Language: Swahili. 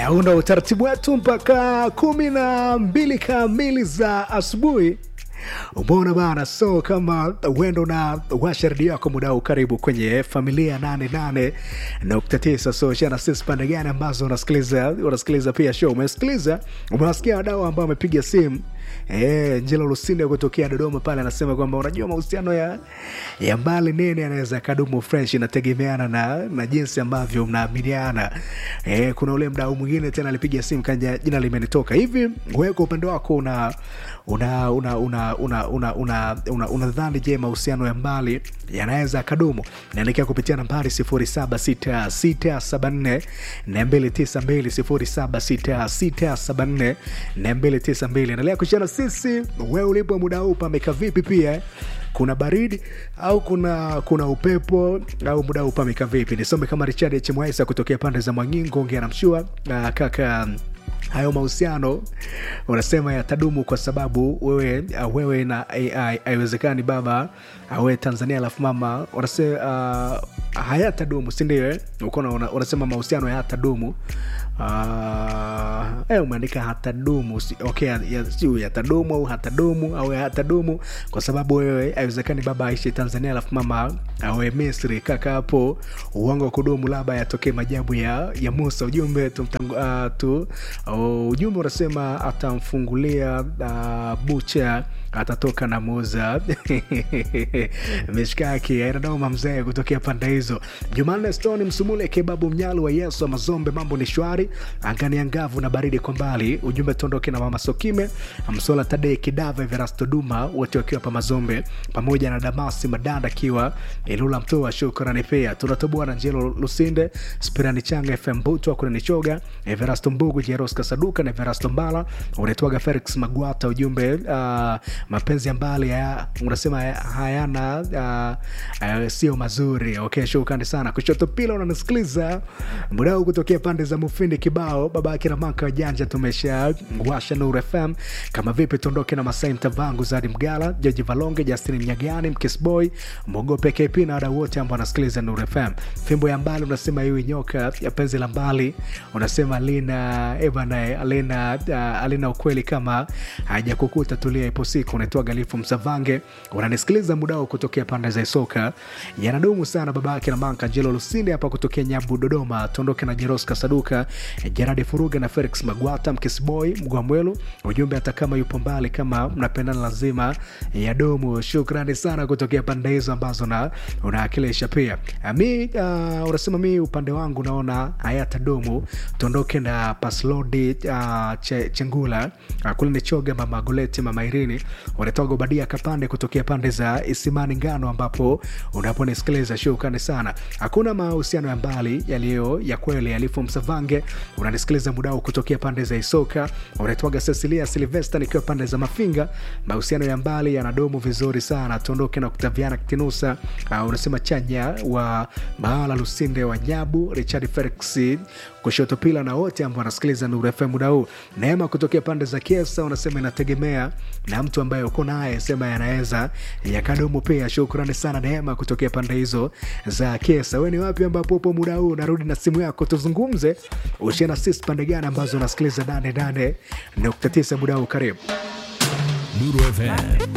huu ndo utaratibu wetu mpaka kumi na mbili kamili za asubuhi umeona bana so kama uendo na washa redio yako muda huu karibu kwenye familia 88.9 so shana sisi pande gani ambazo unasikiliza unasikiliza pia show umesikiliza umewasikia wadau ambao wamepiga simu Eh, Njelo Lusinde kutokea Dodoma pale anasema kwamba unajua mahusiano ya, ya mbali nini anaweza kadumu fresh, inategemeana na, na jinsi ambavyo mnaaminiana. Eh, kuna ule mdau mwingine tena alipiga simu kanja jina limenitoka hivi. Wewe kwa upande wako una una una una una una una una unadhani je, mahusiano ya mbali yanaweza kadumu? Naelekea kupitia nambari 076674 292 076674 endelea kushana sisi wewe ulipo muda huu pameka vipi pia kuna baridi au kuna kuna upepo au muda huu pameka vipi nisome kama richard hmwaisa kutokea pande za mwangingo ongea na mshua uh, kaka hayo mahusiano unasema yatadumu kwa sababu wewe uh, wewe na ai haiwezekani baba awe tanzania alafu mama unasema uh, hayatadumu sindio ukona una, unasema mahusiano hayatadumu Uh, eh, umeandika hatadumu si, okay, ya, siu yatadumu au hatadumu au hatadumu kwa sababu wewe haiwezekani baba aishi tanzania alafu mama awe misri kaka hapo uongo wa kudumu labda yatokee majabu ya, ya musa ujumbe tumtangu, uh, tu uh, ujumbe unasema atamfungulia uh, bucha atatoka na muza mishkaki ainadoma mzee kutokea pande hizo jumanne stone msumule kebabu mnyalu wa yesu wa mazombe mambo ni shwari angani angavu na baridi kwa mbali ujumbe tondoke na mama sokime msola tadei kidava verasto duma wote wakiwa pa mazombe pamoja na damasi madanda akiwa ilula mtoa shukrani pia tunatoboa na njelo lusinde spirani changa fm butwa kunanichoga everasto mbugu jeros kasaduka na everasto mbala unaitwaga felix magwata ujumbe uh, mapenzi ya mbali ya, unasema hayana uh, uh, sio mazuri okay shukrani sana kushoto pila unanisikiliza mdau kutokea pande za mufindi kibao baba yake na maka wajanja tumesha washa nur fm kama vipi tuondoke na masai mtavangu zadi mgala joji valonge justin mnyagani mkisboy mogope kp na wadau wote ambao wanasikiliza nur fm fimbo ya mbali unasema iwi nyoka ya penzi la mbali unasema lina ebana alina uh, alina ukweli kama hajakukuta tulia ipo siku unaitwa galifu msavange unanisikiliza mudao kutokea pande za isoka yanadumu sana baba yake na manka jelo lusinde hapa kutokea nyabu dodoma tuondoke na jeros kasaduka jeradi furuga na felix magwata mkisboy mgwamwelu ujumbe hata kama yupo mbali kama mnapendana lazima yadumu shukrani sana kutokea pande hizo ambazo na unaakilisha pia mi uh, unasema mi upande wangu naona hayatadumu tuondoke na paslodi uh, che, chengula uh, kule ni choga mama goleti mama irini unatoka ubadia kapande kutokea pande za isimani ngano ambapo unaponisikiliza shukrani sana hakuna mahusiano ya mbali yaliyo ya kweli yalifu msavange unanisikiliza mudao kutokea pande za isoka unaitwaga cecilia silvesta nikiwa pande za mafinga mahusiano ya mbali yanadumu vizuri sana tuondoke na kutaviana kitinusa uh, unasema chanya wa mahala lusinde wa nyabu richard felix kushoto pila na wote ambao wanasikiliza nuru fm muda huu neema kutokea pande za kiesa unasema inategemea na mtu ambaye uko naye sema yanaweza yakadumu pia shukrani sana neema kutokea pande hizo za kiesa we ni wapi ambapo upo muda huu narudi na simu yako tuzungumze ushia na sisi pande gani ambazo unasikiliza 88 nukta tisa muda huu karibu Nuru FM